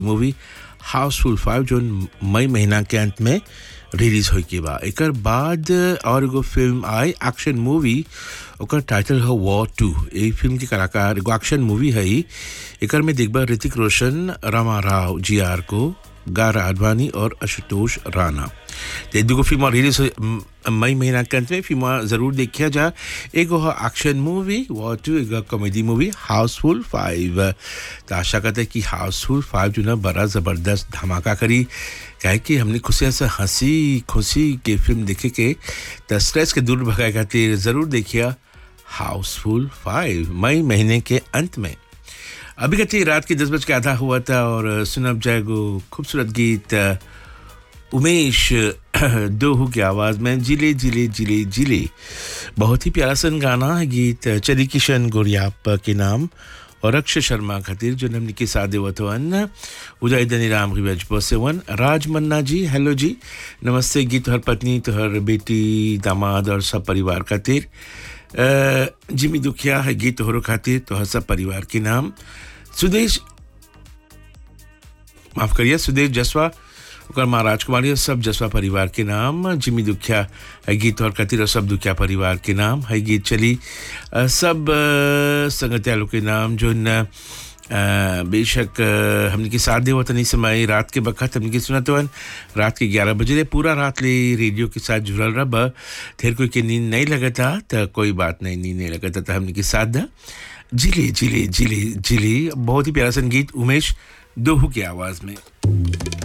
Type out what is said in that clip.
Movie Housefull five जो मई महीना के अंत में रिलीज होई के बा एकर बाद और एगो फिल्म आई एक्शन मूवी ओकर टाइटल है वॉर टू ए फिल्म के कलाकार एगो एक्शन मूवी है ई। एकर में देखबा ऋतिक रोशन रमा राव जी आर को गारा आडवाणी और आशुतोष राणा ते दुगो फिल्म रिलीज हो मई महीना के अंत में फिल्म जरूर देखिया जा एगो है एक्शन मूवी वॉर टू एगो कॉमेडी मूवी हाउसफुल फाइव तो आशा करते हैं कि हाउसफुल फाइव जो ना बड़ा ज़बरदस्त धमाका करी काहे कि हमने खुशियाँ से हंसी खुशी के फिल्म देखे के तो स्ट्रेस के दूर भगाए खातिर ज़रूर देखिए हाउसफुल फाइव मई महीने के अंत में अभी कहते रात के दस बज के आधा हुआ था और सुनब जाएगो खूबसूरत गीत अ, उमेश दोहू की आवाज़ में जिले जिले जिले जिले बहुत ही प्यारा सन गाना है गीत चरी किशन गोरियाप के नाम और अक्षय शर्मा खातिर जो हमने के साथ देवत वन उदय दनी राम की वजह से वन राज मन्ना जी हेलो जी नमस्ते गीत हर पत्नी तोहर बेटी दामाद और सब परिवार खातिर अ, जिमी दुखिया है गीत तोहरो खातिर तोहर सब परिवार के नाम सुदेश माफ करिए सुदेश जसवा ओकर माँ राजकुमारी और सब जसवा परिवार के नाम जिमी दुखिया है गीत और कतिर और सब दुखिया परिवार के नाम है गीत चली अ, सब अ, संगत्यालों के नाम जो न अ, बेशक अ, हमने के साथ देव तनी समय रात के बखत हमने के सुना तो रात के ग्यारह बजे ले पूरा रात ले रेडियो के साथ जुड़ल रब फिर कोई के नींद नहीं लगता तो कोई बात नहीं नींद नहीं लगता तो हमने के साथ दा जिले जिले जिले जिले बहुत ही प्यारा संगीत उमेश दोहू की आवाज़ में